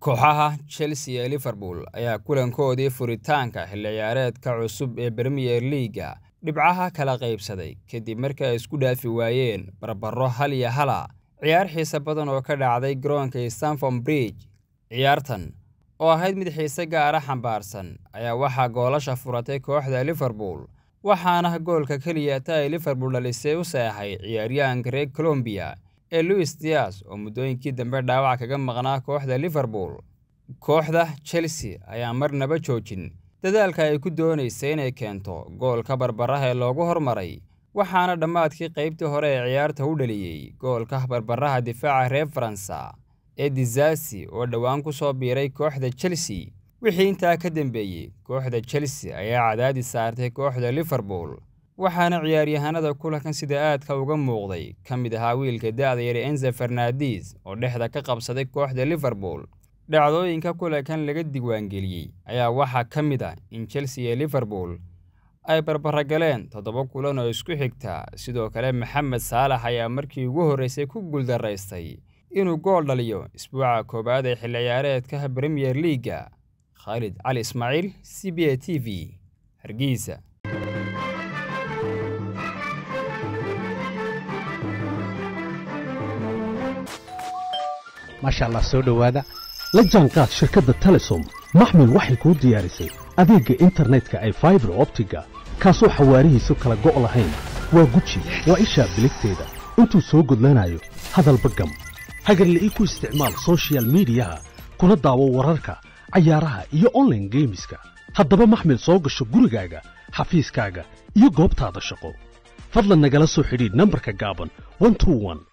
kooxaha chelsea iyo liverpool ayaa kulankoodii furitaanka xilli ciyaareedka cusub ee bremiyer liiga dhibcaha kala qaybsaday kadib markii ay isku dhaafi waayeen barbaro hal iyo hala ciyaar xiise badan oo ka dhacday garoonka stanford bridge ciyaartan oo ahayd mid xiise gaara xambaarsan ayaa waxaa goolasha furatay kooxda liverpool waxaana goolka keliya ta ay liverpool dhalisay u seexay ciyaaryahanka reer colombiya ee louis dias oo muddooyinkii dambe dhaawac kaga maqnaa kooxda liverpool kooxda chelsea ayaa marnaba joojin dadaalka ay ku doonaysay inay keento goolka barbaraha ee loogu hormaray waxaana dhammaadkii qaybtii hore ee ciyaarta u dhaliyey goolka barbaraha difaaca reer faransa ee dizasi oo dhowaan ku soo biiray kooxda chelsea wixii intaa ka dambeeyey kooxda chelsea ayaa cadaadis saartay kooxda liverpool waxaana ciyaaryahanada kulankan sida aadka uga muuqday ka mid ahaa wiilka da'da yar enze fernandes oo dhexda ka qabsaday kooxda liverpool dhacdooyinka kulankan laga diiwaangeliyey ayaa waxaa ka mid ah in chelsea iyo liverpool ay barbara-galeen toddoba kulan oo isku xigta sidoo kale maxamed saalax ayaa markii ugu horreysay ku guuldaraystay inuu gool dhaliyo isbuuca koowaad ee xilli ciyaareedka bremiyer liiga khaalid cali ismaaciil c b a t v hargeysa maasha allah soo dhowaada la jaanqaad shirkadda telesom maxmil waxay kuu diyaarisay adeegga internetka ay faibar optiga kaasoo xawaarihiisu kala go' lahayn waa guji waa ishaa biligteeda intuu soo gudlanayo hadalba gam hagarle ii ku isticmaal sochial midiyaha kuna daawo wararka cayaaraha iyo onlaine geemiska haddaba maxmil soo gasho gurigaaga xafiiskaaga iyo goobtaada shaqo fadlan nagala soo xidhiidh nambarka gaaban